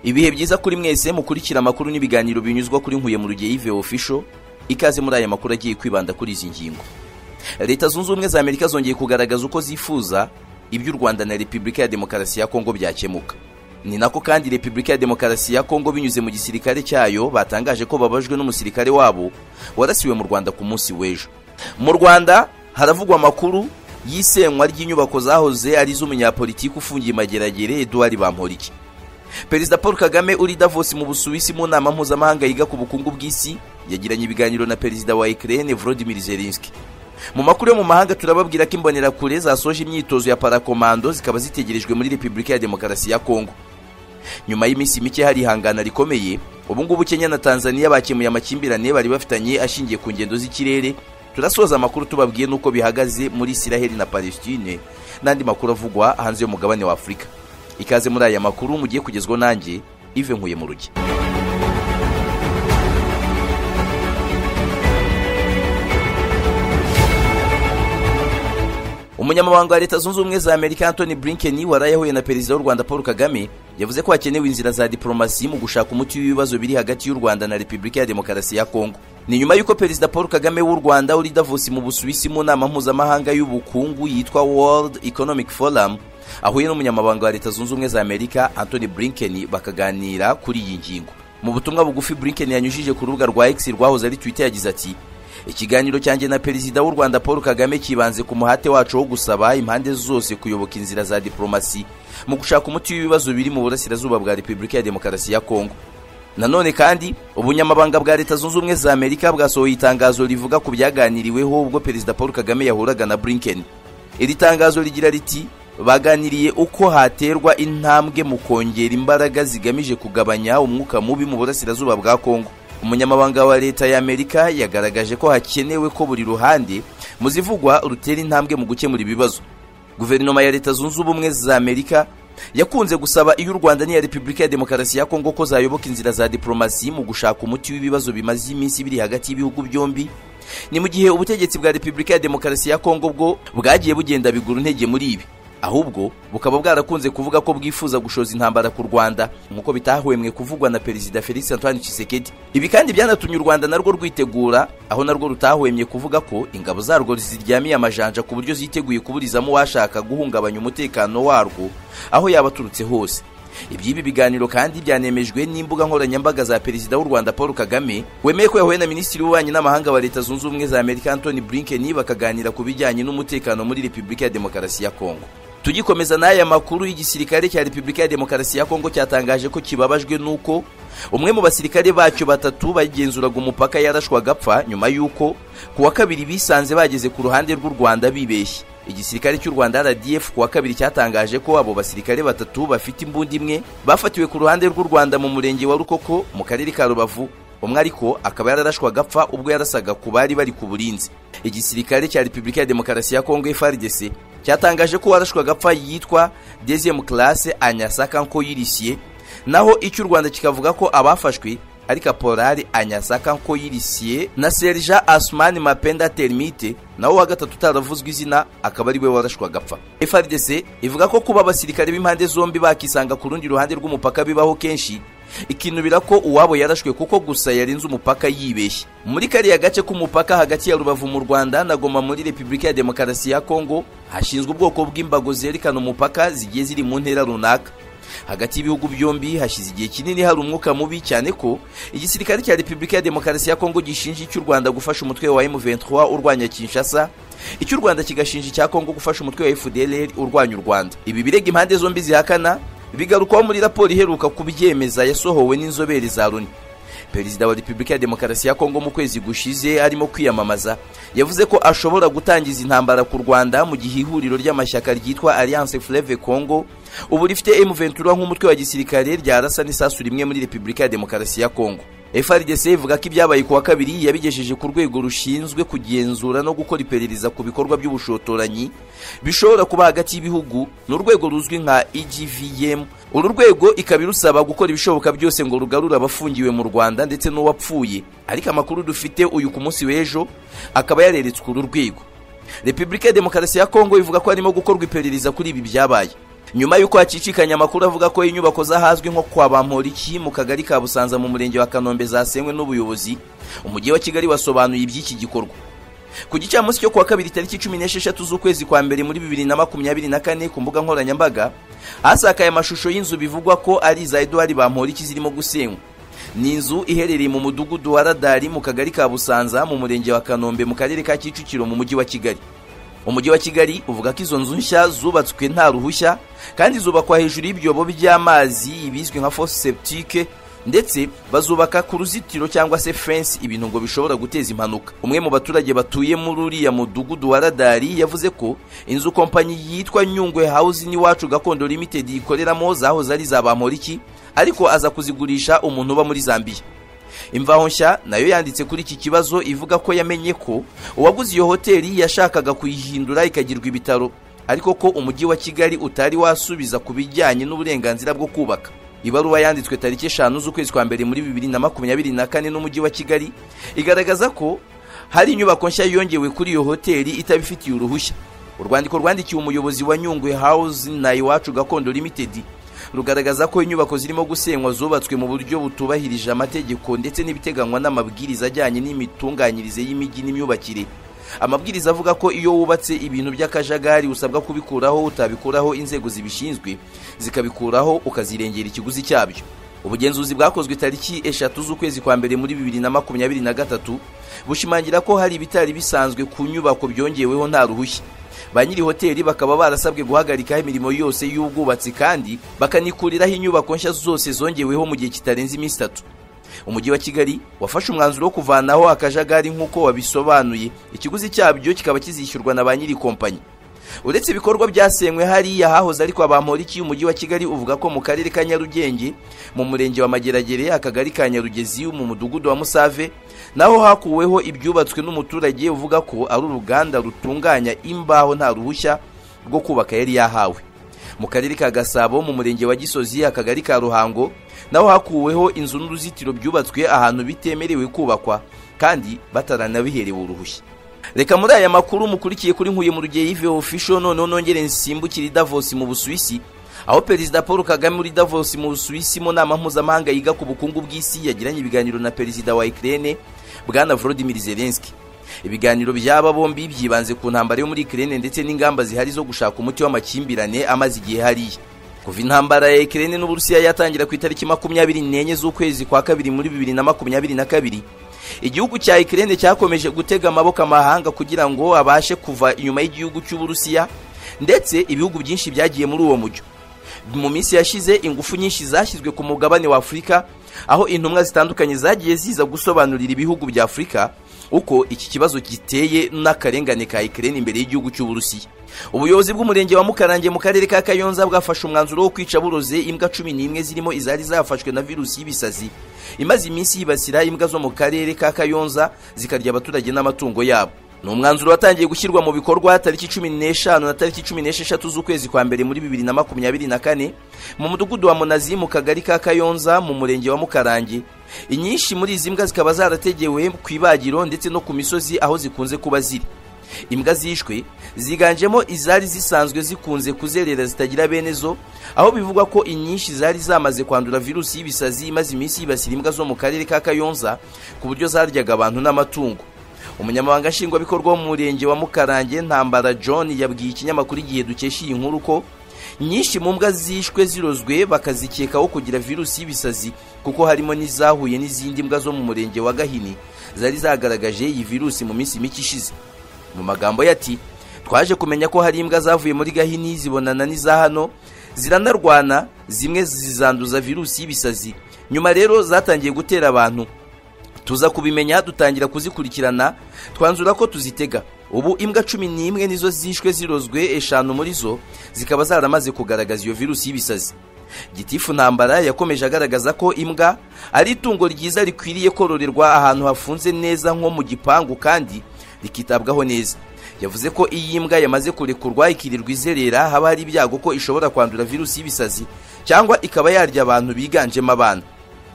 ibihe byiza kuri mwese mukurikira amakuru n'ibiganiro binyuzwa kuri nkuye mu rugiye yive official ikaze muri aya makuru agiye kwibanda kuri izi ngingo leta zunze ubumwe za amerika zongeye kugaragaza uko zifuza iby'u rwanda na repubulika ya demokarasi ya kongo byakemuka ni nako kandi repubulika ya demokarasi ya kongo binyuze mu gisirikare cyayo batangaje ko babajwe n'umusirikare wabo warasiwe mu rwanda ku munsi w'ejo mu rwanda haravugwa amakuru y'isenywa ry'inyubako zahoze ari iz'umunyapolitiki ufungiye imageragere eduard bamporiki perezida paul kagame uri davos mu busuwisi mu nama mpuzamahanga yiga ku bukungu bw'isi yagiranye ibiganiro na perezida wa ukraine volodymyr zelensky mu makuru yo mu mahanga turababwira ko imbonerakure zasoje imyitozo ya parakomando zikaba zitegerejwe muri repubulika ya demokarasi ya kongo nyuma y'iminsi mike hari ihangana rikomeye ubu ngubu kenya na tanzania bakemuye amakimbirane bari bafitanye ashingiye ku ngendo z'ikirere turasoza amakuru tubabwiye n'uko bihagaze muri isiraheli na palestine n'andi makuru avugwa hanze y'umugabane wa afurika ikaze muri aya makuru mugiye kugezwaho nanjye ive nkuye mu rugi umunyamabanga wa leta zunze ubumwe za amerika antoni blinken waraye ahuye na perezida w'u rwanda paul kagame yavuze ko hakenewe inzira za diporomasi mu gushaka umuti w'ibibazo biri hagati y'u rwanda na repubulika ya demokarasi ya kongo ni nyuma y'uko perezida paul kagame w'u rwanda uri davos mu busuwisi mu nama mpuzamahanga y'ubukungu yitwa world economic forum ahuye n'umunyamabanga wa leta zunze ubumwe za amerika antoni blinken bakaganira kuri iyi ngingo mu butumwa bugufi blinken yanyujije ku rubuga rwa x rwahoze ari twitter yagize ati ikiganiro cyanjye na perezida w'u rwanda paul kagame kibanze ku muhate wacu wo gusaba impande zose kuyoboka inzira za diporomasi mu gushaka umuti w'ibibazo biri mu burasirazuba bwa repubulika ya demokarasi ya kongo nanone kandi ubunyamabanga bwa leta zunze ubumwe za amerika bwasohoye itangazo rivuga ku byaganiriweho ubwo perezida paul kagame yahuraga na blinken iri tangazo rigira riti baganiriye uko haterwa intambwe mu kongera imbaraga zigamije kugabanya umwuka mubi mu burasirazuba bwa kongo umunyamabanga wa leta ya amerika yagaragaje ko hakenewe ko buri ruhande mu zivugwa rutera intambwe mu gukemura ibibazo guverinoma ya leta zunze ubumwe za amerika yakunze gusaba iyo u rwanda n'iya repubulika ya demokarasi ya kongo ko zayoboka inzira za diporomasi mu gushaka umuti w'ibibazo bimaze iminsi biri hagati y'ibihugu byombi ni mu gihe ubutegetsi bwa repubulika ya demokarasi ya kongo bwo bwagiye bugenda bigura intege muri ibi ahubwo bukaba bwarakunze kuvuga ko bwifuza gushoza intambara ku rwanda nk'uko bitahwemwe kuvugwa na perezida felix antoine Tshisekedi ibi kandi byanatumye u rwanda narwo rwitegura aho narwo rutahwemye kuvuga ko ingabo zarwo ziryamiye amajanja ku buryo ziteguye kuburizamo uwashaka guhungabanya umutekano warwo aho yaba aturutse hose iby'ibi biganiro kandi byanemejwe n'imbuga nkoranyambaga za perezida w'u rwanda paul kagame wemeye ko yahuye na minisitiri w'ububanyi n'amahanga wa leta zunze ubumwe za amerika antony blinken bakaganira ku bijyanye n'umutekano muri repubulika ya demokarasi ya kongo tugikomeza n'aya makuru y'igisirikare cya repubulika ya demokarasi ya kongo cyatangaje ko kibabajwe n'uko umwe mu basirikare bacyo batatu bagenzuraga umupaka yarashwaga apfa nyuma y'uko ku wa kabiri bisanze bageze ku ruhande rw'u rwanda bibeshye igisirikare cy'u rwanda rdf ku wa kabiri cyatangaje ko abo basirikare batatu bafite imbunda imwe bafatiwe ku ruhande rw'u rwanda mu murenge wa rukoko mu karere ka rubavu umwe ariko akaba yararashwaga apfa ubwo yarasaga ku bari bari ku burinzi igisirikare cya repubulika ya demokarasi ya kongo frdc cyatangaje ko warashwaga apfa yitwa deziyemu karase anyasaka nko yirisiye naho icyo u rwanda kikavuga ko abafashwe ari kaporari anyasaka nko yirisiye na serija asumani mapenda terimite nawe wa gatatu utaravuzwe izina akaba ari we warashwaga apfa frdc ivuga ko kuba abasirikare b'impande zombi bakisanga ku rundi ruhande rw'umupaka bibaho kenshi ikinubira ko uwabo yarashwe kuko gusa yarenze umupaka yibeshye muri kariya gace k'umupaka hagati ya rubavu mu rwanda na goma muri repubulika ya demokarasi ya kongo hashinzwe ubwoko bw'imbago zerekana umupaka zigiye ziri mu ntera runaka hagati y'ibihugu byombi hashize igihe kinini hari umwuka mubi cyane ko igisirikare cya repubulika ya demokarasi ya kongo gishinja icy'u rwanda gufasha umutwe wa m23 urwanya kinshasa icy'u rwanda kigashinja icya kongo gufasha umutwe wa fdlr urwanya u rwanda ibi birega impande zombi zihakana bigarukwaho muri raporo iheruka kubyemeza yasohowe n'inzobere za loni perezida wa repubulika ya demokarasi ya kongo mu kwezi gushize arimo kwiyamamaza yavuze ko ashobora gutangiza intambara ku rwanda mu gihe ihuriro ry'amashyaka ryitwa alliance fleve congo ubu rifite m23 nk'umutwe wa gisirikare ryarasa n'isasu rimwe muri repubulika ya demokarasi ya kongo frdc ivuga ko ibyabaye ku wa kabiri yabigejeje ku rwego rushinzwe kugenzura no gukora iperereza ku bikorwa by'ubushotoranyi bishobora kuba hagati y'ibihugu ni urwego ruzwi nka egvm uru rwego ikaba irusaba gukora ibishoboka byose ngo rugarure abafungiwe mu rwanda ndetse n'uwapfuye ariko amakuru dufite uyu ku munsi w'ejo akaba yareretswe uru rwego repubulika ya demokarasi ya kongo ivuga ko harimo gukorwa iperereza kuri ibi byabaye nyuma y'uko hacicikanye amakuru avuga ko inyubako z'ahazwi nko kwa bamporiki mu kagari ka busanza mu murenge wa kanombe zasenywe n'ubuyobozi umujyi wa kigali wasobanuye iby'iki gikorwa ku gicamunsi cyo kuwa kabiri tariki cumi n'esheshatu z'ukwezi kwa mbere muri bibiri na makumyabiri na kane ku mbuga nkoranyambaga hasakaye amashusho y'inzu bivugwa ko ari iza eduwari bamporiki zirimo gusenywa ni inzu iherereye mu mudugudu wa radari mu kagari ka busanza mu murenge wa kanombe mu karere ka kicukiro mu mujyi wa kigali umujyi wa kigali uvuga ko izo nzu nshya zubatswe nta ruhushya kandi zubakwa hejuru y'ibyobo by'amazi ibizwi nka fosiseptike ndetse bazubaka ku ruzitiro cyangwa se fensi ibintu ngo bishobora guteza impanuka umwe mu baturage batuye muri uriya mudugudu wa radari yavuze ko inzu kompanyi yitwa nyungwe hawuzi n'iwacu gakondo limitedi ikoreramo zahoze ari za bamporiki ariko aza kuzigurisha umuntu uba muri zambiya imvaho nshya nayo yanditse kuri iki kibazo ivuga ko yamenye ko uwaguze iyo hoteli yashakaga kuyihindura ikagirwa ibitaro ariko ko umujyi wa kigali utari wasubiza ku bijyanye n'uburenganzira bwo kubaka ibaruwa yanditswe tariki eshanu z'ukwezi kwa mbere muri bibiri na makumyabiri na kane n'umujyi wa kigali igaragaza ko hari inyubako nshya yongewe kuri iyo hoteli itabifitiye uruhushya urwandiko rwandikiwe umuyobozi wa nyungwe house na iwacu gakondo limited rugaragaza ko inyubako zirimo gusenywa zubatswe mu buryo butubahirije amategeko ndetse n'ibiteganywa n'amabwiriza ajyanye n'imitunganyirize y'imijyi n'imyubakire amabwiriza avuga ko iyo wubatse ibintu by'akajagari usabwa kubikuraho utabikuraho inzego zibishinzwe zikabikuraho ukazirengera ikiguzi cyabyo ubugenzuzi bwakozwe tariki eshatu z'ukwezi kwa mbere muri bibiri na makumyabiri na gatatu bushimangira ko hari ibitari bisanzwe ku nyubako byongeweho nta ruhushya ba nyiri hoteli bakaba barasabwe guhagarikaho imirimo yose y'ubwubatsi kandi bakanikuriraho inyubako nshya zose zongeweho mu gihe kitarenze iminsi itatu umujyi wa kigali wafashe umwanzuro wo kuvanaho akajagari nk'uko wabisobanuye ikiguzi cyabyo kikaba kizishyurwa na ba nyiri kompanyi uretse ibikorwa byasenywe hariya hahoze ariko abamporiki umujyi wa kigali uvuga ko mu karere ka nyarugenge mu murenge wa mageragere akagari ka nyarugezi mu mudugudu wa musave naho hakuweho ibyubatswe n'umuturage uvuga ko ari uruganda rutunganya imbaho nta ruhushya rwo kubaka yari yahawe mu karere ka gasabo mu murenge wa gisozi akagari ka ruhango naho hakuweho inzu n'uruzitiro byubatswe ahantu bitemerewe kubakwa kandi bataranabiherewe uruhushya reka muri aya makuru mukurikiye kuri nkuye mu rugiye yive official noneho nongere nsimbukire Davos mu Busuwisi aho perezida Paul Kagame uri Davos mu Busuwisi mu nama mpuzamahanga yiga ku bukungu bw'isi yagiranye ibiganiro na perezida wa Ukraine bwana Volodymyr Zelensky ibiganiro by'aba bombi byibanze ku ntambara yo muri Ukraine ndetse n'ingamba zihari zo gushaka umuti w'amakimbirane amaze igihe hariya kuva intambara ya Ukraine n'Uburusiya yatangira ku itariki makumyabiri n'enye z'ukwezi kwa kabiri muri bibiri na makumyabiri na kabiri igihugu cya Ukraine cyakomeje gutega amaboko amahanga kugira ngo abashe kuva inyuma y'igihugu cy'Uburusiya ndetse ibihugu byinshi byagiye muri uwo mujyo mu minsi yashize ingufu nyinshi zashyizwe ku mugabane wa Afurika aho intumwa zitandukanye zagiye ziza gusobanurira ibihugu bya Afurika uko iki kibazo giteye n'akarengane ka Ukraine imbere y'igihugu cy'Uburusiya ubuyobozi bw'umurenge wa Mukarange mu karere ka Kayonza bwafashe umwanzuro wo kwica buroze imbwa cumi n'imwe zirimo izari zafashwe na virusi y'ibisazi imaze iminsi yibasira imbwa zo mu karere ka Kayonza zikarya abaturage n'amatungo yabo ni umwanzuro watangiye gushyirwa mu bikorwa tariki cumi n'eshanu na tariki cumi n'esheshatu z'ukwezi kwa mbere muri bibiri na makumyabiri na kane mu mudugudu wa munazi mu kagari ka kayonza mu murenge wa mukarange inyinshi muri izi mbwa zikaba zarategewe ku ibagiro ndetse no ku misozi aho zikunze kuba ziri imbwa zishwe ziganjemo izari zisanzwe zikunze kuzerera zitagira bene zo aho bivugwa ko inyinshi zari zamaze kwandura virusi y'ibisazi imaze iminsi yibasira imbwa zo mu karere ka kayonza ku buryo zaryaga abantu n'amatungo umunyamabanga nshingwabikorwa wo mu murenge wa mukarange ntambara john yabwiye ikinyamakuru igihe dukesha iyi nkuru ko nyinshi mu mbwa zishwe zirozwe bakazikekaho kugira virusi y'ibisazi kuko harimo n'izahuye n'izindi mbwa zo mu murenge wa gahini zari zagaragaje iyi virusi mu minsi mike ishize mu magambo yati twaje kumenya ko hari imbwa zavuye muri gahini zibonana n'iza hano ziranarwana zimwe zizanduza virusi y'ibisazi nyuma rero zatangiye gutera abantu tuza kubimenya dutangira kuzikurikirana twanzura ko tuzitega ubu imbwa cumi n'imwe nizo zishwe zirozwe eshanu muri zo zikaba zaramaze kugaragaza iyo virusi y'ibisazi gitifu ntambara yakomeje agaragaza ko imbwa ari itungo ryiza rikwiriye kororerwa ahantu hafunze neza nko mu gipangu kandi rikitabwaho neza yavuze ko iyi mbwa yamaze kurekurwa ikirirwa izerera haba hari ibyago ko ishobora kwandura virusi y'ibisazi cyangwa ikaba yarya abantu biganjemo abana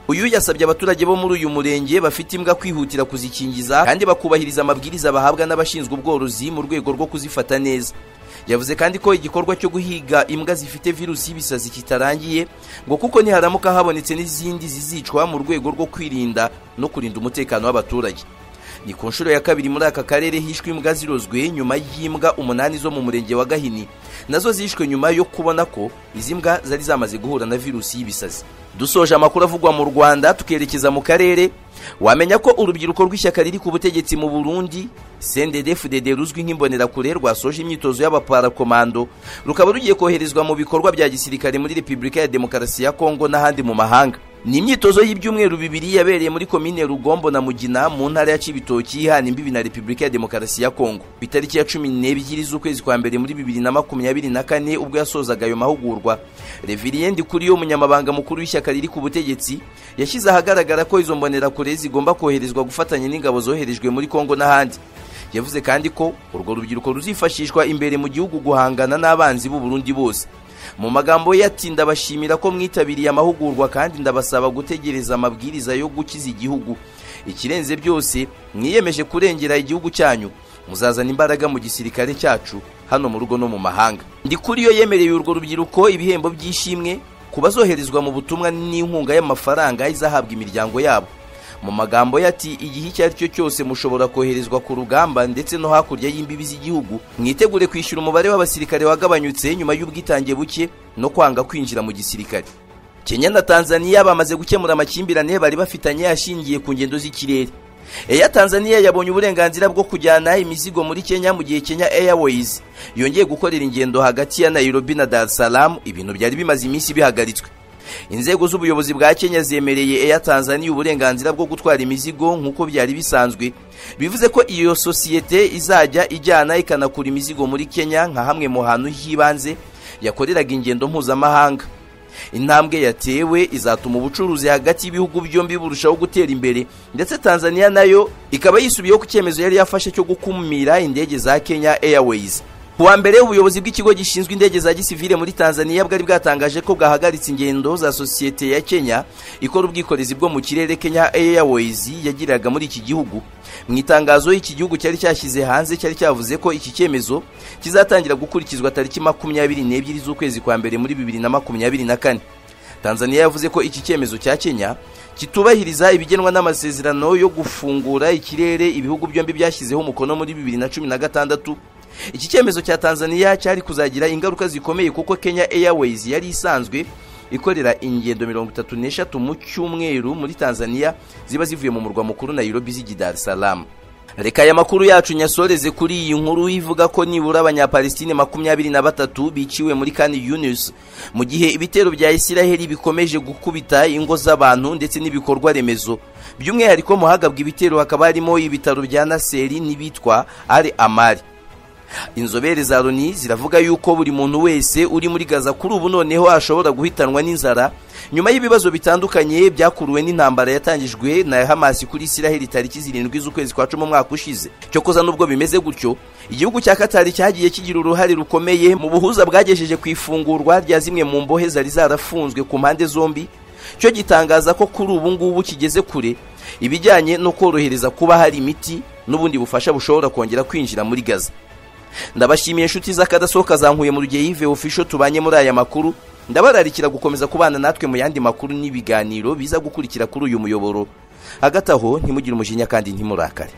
uyu yasabye abaturage bo muri uyu murenge bafite imbwa kwihutira kuzikingiza kandi bakubahiriza amabwiriza bahabwa n'abashinzwe ubworozi mu rwego rwo kuzifata neza yavuze kandi ko igikorwa cyo guhiga imbwa zifite virusi y'ibisazi kitarangiye ngo kuko niharamuka habonetse n'izindi zizicwa mu rwego rwo kwirinda no kurinda umutekano w'abaturage ni ku nshuro ya kabiri muri aka karere hishwe imbwa zirozwe nyuma y'imbwa umunani zo mu murenge wa gahini nazo zishwe nyuma yo kubona ko izi mbwa zari zamaze guhura na virusi y'ibisazi dusoje amakuru avugwa mu rwanda tukerekeza mu karere wamenya ko urubyiruko rw'ishyaka riri ku butegetsi mu burundi sendedefudede ruzwi nk'imbonerakure rwasoje imyitozo y'abaparakomando rukaba rugiye koherezwa mu bikorwa bya gisirikare muri repubulika ya demokarasi ya kongo n'ahandi mu mahanga ni imyitozo y'ibyumweru bibiri yabereye muri komine rugombo na mugina mu ntara ya cibitoki ihana imbibi na repubulika ya demokarasi ya kongo ku itariki ya cumi n'ebyiri z'ukwezi kwa mbere muri bibiri na makumyabiri na kane ubwo yasozaga ayo mahugurwa reviriye ndikuriye umunyamabanga mukuru w'ishyaka riri ku butegetsi yashyize ahagaragara ko izo mbonerakure zigomba koherezwa gufatanya n'ingabo zoherejwe muri kongo n'ahandi yavuze kandi ko urwo rubyiruko ruzifashishwa imbere mu gihugu guhangana n'abanzi b'u Burundi bose mu magambo ye ati ndabashimira ko mwitabiriye amahugurwa kandi ndabasaba gutegereza amabwiriza yo gukiza igihugu ikirenze byose mwiyemeje kurengera igihugu cyanyu muzazana imbaraga mu gisirikare cyacu hano mu rugo no mu mahanga ndi kuri yo yemereye urwo rubyiruko ibihembo by'ishimwe ku bazoherezwa mu butumwa n'inkunga y'amafaranga izahabwa imiryango yabo mu magambo ye ati igihe icyo ari cyo cyose mushobora koherezwa ku rugamba ndetse no hakurya y'imbibi z'igihugu mwitegure kwishyura umubare w'abasirikare wagabanyutse nyuma y'ubwitange buke no kwanga kwinjira mu gisirikare kenya na tanzaniya bamaze gukemura amakimbirane bari bafitanye ashingiye ku ngendo z'ikirere eya tanzaniya yabonye uburenganzira bwo kujyana imizigo muri kenya mu gihe kenya airways yongeye gukorera ingendo hagati ya nairobi na dar es salaam ibintu byari bimaze iminsi bihagaritswe inzego z'ubuyobozi bwa kenya zemereye eya tanzaniya uburenganzira bwo gutwara imizigo nk'uko byari bisanzwe bivuze ko iyo sosiyete izajya ijyana ikanakura imizigo muri kenya nka hamwe mu hantu h'ibanze yakoreraga ingendo mpuzamahanga intambwe yatewe izatuma ubucuruzi hagati y'ibihugu byombi burushaho gutera imbere ndetse tanzaniya nayo ikaba yisubiyeho ku cyemezo yari yafashe cyo gukumira indege za kenya airways kuwa mbere ubuyobozi bw'ikigo gishinzwe indege za gisivile muri tanzania bwari bwatangaje ko bwahagaritse ingendo za sosiyete ya kenya ikora ubwikorezi bwo mu kirere kenya airways yagiriraga muri iki gihugu mu itangazo iki gihugu cyari cyashyize hanze cyari cyavuze ko iki cyemezo kizatangira gukurikizwa tariki makumyabiri n'ebyiri z'ukwezi kwa mbere muri bibiri na makumyabiri na kane tanzania yavuze ko iki cyemezo cya kenya kitubahiriza ibigenwa n'amasezerano yo gufungura ikirere ibihugu byombi byashyizeho umukono muri bibiri na cumi na gatandatu iki cyemezo cya tanzania cyari kuzagira ingaruka zikomeye kuko kenya airways yari isanzwe ikorera ingendo mirongo itatu n'eshatu mu cyumweru muri tanzania ziba zivuye mu murwa mukuru nairobi z'igi dar es salaam reka aya makuru yacu nyasoreze kuri iyi nkuru ivuga ko nibura abanyapalestine makumyabiri na batatu biciwe muri kani yunus mu gihe ibitero bya isiraheli bikomeje gukubita ingo z'abantu ndetse n'ibikorwa remezo by'umwihariko mu hagabwa ibitero hakaba harimo ibitaro bya naseri n'ibitwa ari amari inzobere za loni ziravuga yuko buri muntu wese uri muri gaza kuri ubu noneho ashobora guhitanwa n'inzara nyuma y'ibibazo bitandukanye byakuruwe n'intambara yatangijwe na hamasi kuri isiraheli tariki zirindwi z'ukwezi kwa cumi umwaka ushize cyokoza n'ubwo bimeze gutyo igihugu cya katari cyagiye kigira uruhare rukomeye mu buhuza bwagejeje ku ifungurwa rya zimwe mu mbohe zari zarafunzwe ku mpande zombi cyo gitangaza ko kuri ubu ngubu kigeze kure ibijyanye no korohereza kuba hari imiti n'ubundi bufasha bushobora kongera kwinjira muri gaza ndabashimiye inshuti z'akadasohoka zankuye mu rugihe yive official tubanye muri aya makuru ndabararikira gukomeza kubana natwe mu yandi makuru n'ibiganiro biza gukurikira kuri uyu muyoboro hagati aho ntimugire umujinya kandi ntimurakare